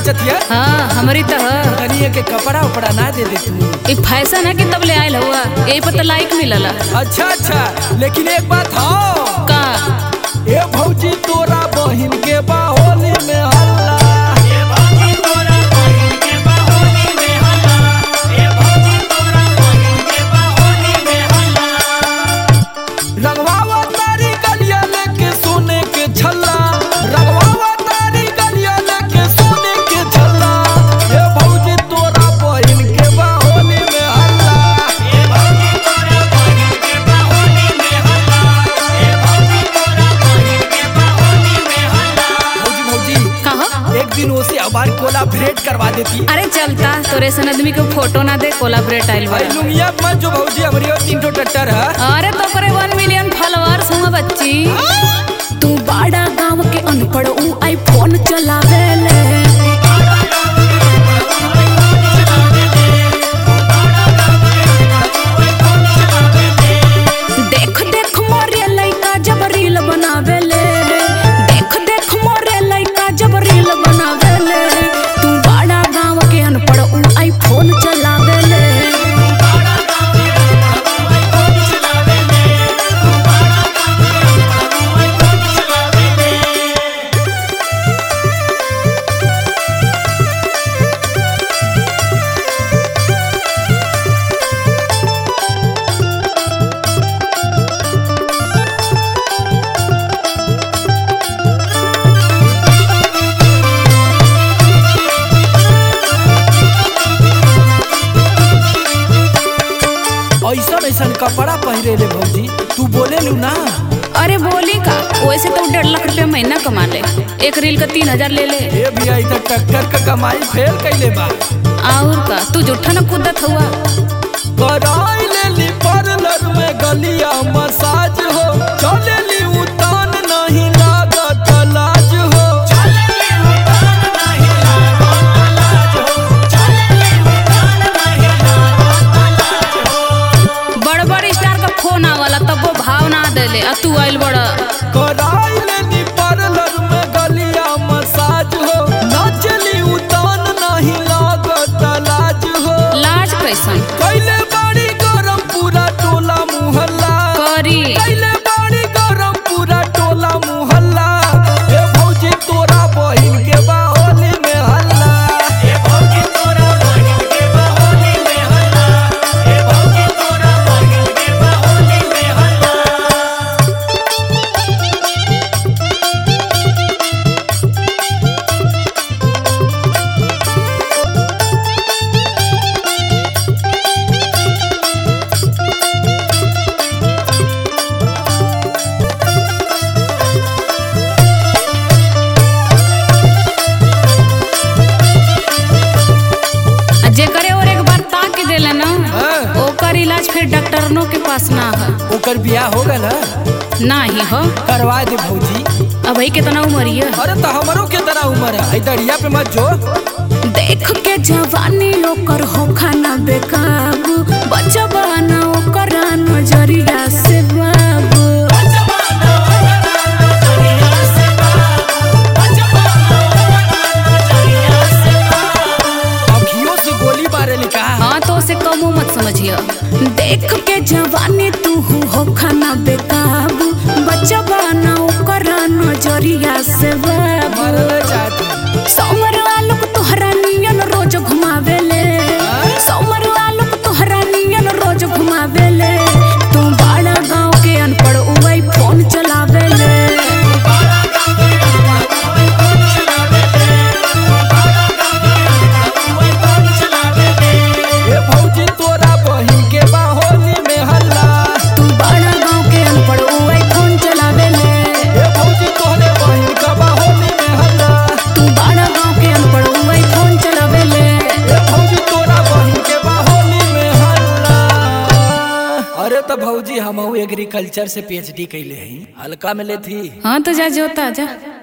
नाचत हिया हाँ हमारी तो ह तनिए के कपड़ा उपड़ा ना दे दे तू ई फैशन है कि तब ले आयल हुआ यही पर तो लाइक मिलला अच्छा अच्छा लेकिन एक बात हो का ए भौजी तोरा बहिन के बाहोली में हल्ला रंगवावा तारी गलिया लेके सोने के छल्ला रंगवावा तारी गलिया लेके सोने के छल्ला ए भौजी तोरा बहिन के बाहोली में हल्ला भौजी भौजी कहो एक दिन उसे हमारी कोलाबरेट करवा देती अरे चलता तोरे सन आदमी के फोटो ना दे कोलाबरेट आइल बा भाई लुंगिया मत जो भौजी हमारी और तीन ठो टट्टर है अरे तो करे वन मिलियन फॉलोअर्स हुआ बच्ची तू बाड़ा गांव के अनपढ़ ऊ आईफोन चलावेले देख देख मोरे लइका जब रील बनावेले देख देख मोरे लइका जब रील बनावेले तू बाड़ा गांव के अनपढ़ ऊ आईफोन चलावेले ऐसा ऐसा कपड़ा पहिरे ले भौजी तू बोले लू ना अरे बोली का वैसे तो डेढ़ लाख रुपया महीना कमा ले एक रील का तीन हजार ले ले ए भैया इधर टक्कर का कमाई फेल कैले बा और का तू जूठा न कूदत हुआ कराई ले ली पार्लर में गलिया मसाज हो चले ली उतान नहीं लागत लाज हो बड़ बड़ स्टार का फोन आवला तब वो भाव ना देले आ तू आइल बड़ कराई ले ली पार्लर में गलिया मसाज हो नाचली उतान नहीं लागत लाज हो लाज कैसन कैले बाड़ी गरम पूरा टोला मुहल्ला करी कैले बाड़ी गरम पूरा टोला मुहल्ला ए भौजी तोरा बहिन के बाहोली में हल्ला ए भौजी तोरा बहिन के बाहोली में हल्ला ए भौजी तोरा बहिन के बाहोली में हल्ला आ जेकरे और एक बार ताक देले ना हाँ। ओकर इलाज फिर डॉक्टरनों के पास ना है ओकर बियाह हो गल ना ही हो करवा दे भौजी अब ही कितना उमरिया अरे तो हमरो के तरह उम्र है दरिया पे मत जो देख के जवानी ओकर हो खाना बेकाबू बचबा ना ओकर नजरिया से बाबू अखियों से गोली मारे लिखा हाँ तो उसे कमो मत समझिए देख के जवानी तू हो खाना बेकाबू बचबा ना ओकर नजरिया से बाबू मरना चाहती सौमर आलोक तोहरा नियन रोज घुमावेले सौमर आलोक तोहरा नियन रोज घुमावेले तू बड़ा गांव के अनपढ़ उवई फोन चलावेले ए भौजी तोरा बहिन के बाहोली में हल्ला तू बड़ा गांव के अनपढ़ उवई फोन चलावेले ए भौजी तोहरे बहिन का बाहोली में हल्ला तू बड़ा गांव के अनपढ़ उवई फोन चलावेले ए भौजी तोरा बहिन के बाहोली में हल्ला अरे तो भौजी हम एग्रीकल्चर से पीएचडी कैले हई हल्का में ले थी हाँ तो जा जोता जा